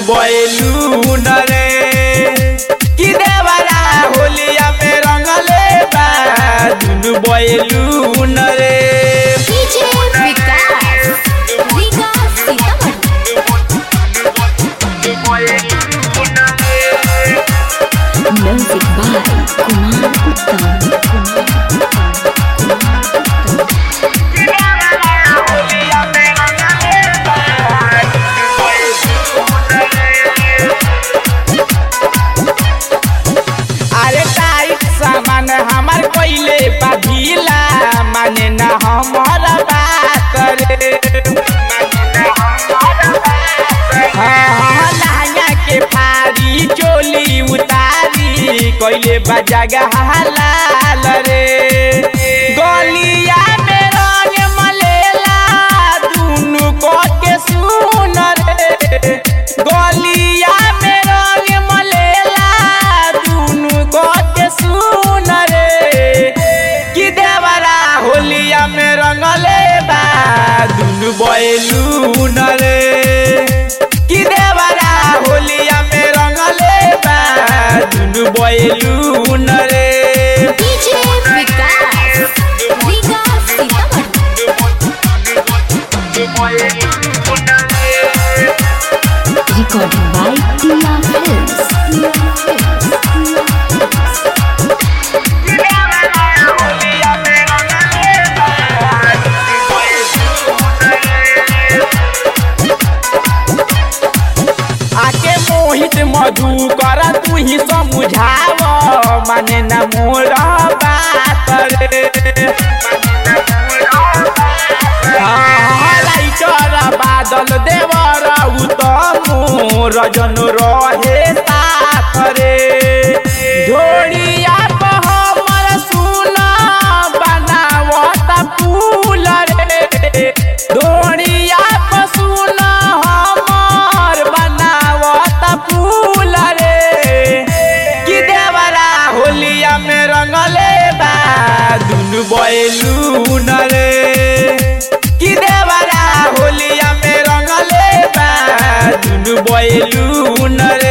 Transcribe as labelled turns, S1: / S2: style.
S1: balloon रे कि देवरा होलिया में रंगले बा दुनु बैलून रे
S2: DJ Vikas Vikas Sitamarhi music by Kumar Uttam
S1: अरे टाइट सामान हमार पहिले बाधिला माने ना हमार बात रे हाँ, हाँ, लहंगा के फारी चोली उतारी कोइले बजागा हालाल रे गलिया में रंग मलेला दुनु को के सुन रे गलिया में रंग मलेला दुनु को के सुन रे कि देवरा होलिया में रंगले बा दुनु बैलून रे कि देवरा होलिया में रंगले बा दुनु बैलून रे
S2: DJ Vikas Vikas Sitamarhi recording by टिया फिल्म्स
S1: आके मोहित मधु कर तू ही समझाव माने न मोर बात रे हाँ, लाइटर बादल देवर उत्तम रजन रहे साथ रे झोड़िया पर हमर सुना बनावत फूल रे धोड़िया पर सुना हमर बनावत फूल रे कि देवरा होलिया में रंगले बा दुनु बैलून रे कि देवरा होलिया में रंगले बा दुनु बैलून रे